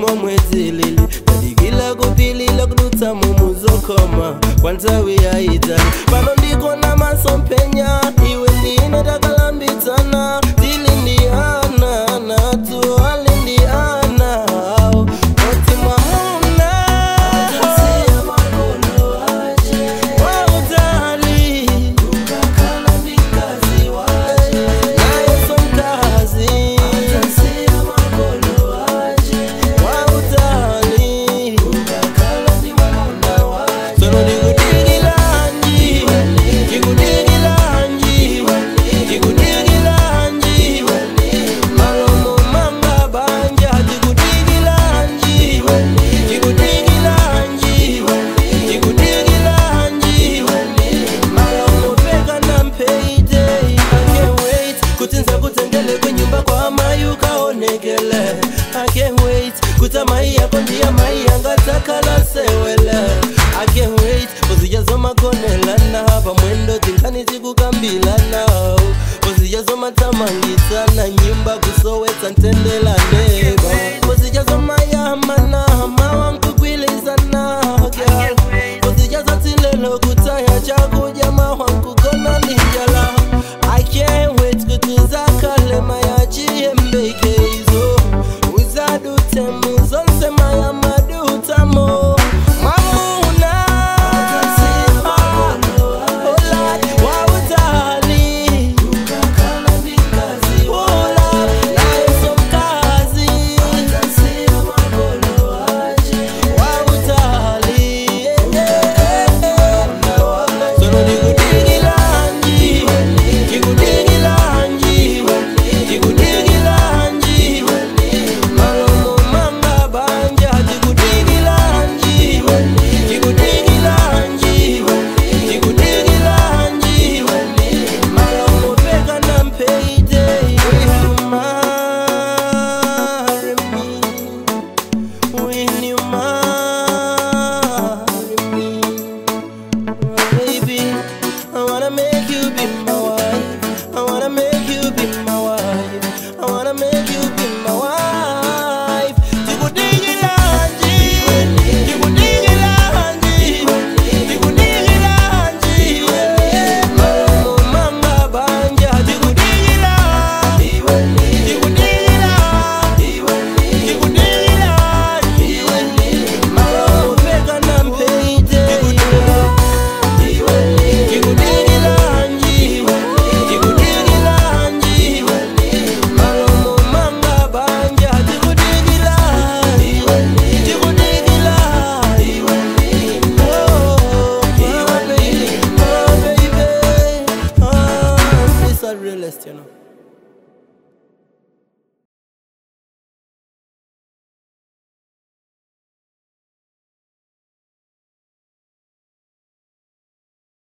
momwe dzilili tadikila kupilila kudutsa mumuzokoma kwa nthawi yayitali pano ndikona masomphenya iwe ndine takalambitsana tili ndi ana natu ali ndi ana awo oti mwamuna wautali naye somkazi wautali sono ndikudikilanji ndikudikilanji ndikudikilanji malomo manga banja ndikudikilanji ndikudikilanji ndikudikilanji malomo peka na mpeite I can't wait kuti nza kutendele kwenyumba kwa amai ukaonekele I can't wait kuti amai yako ndiye mai yangatakala sewele I can't wait uzijazomakonelana pamwendo tinkani tikukambilana uzijazomatamangitsana nyumba kusowetsa ntendelane uzijazomayamana mawankukwilizana uzijazotilelo kutaya chaku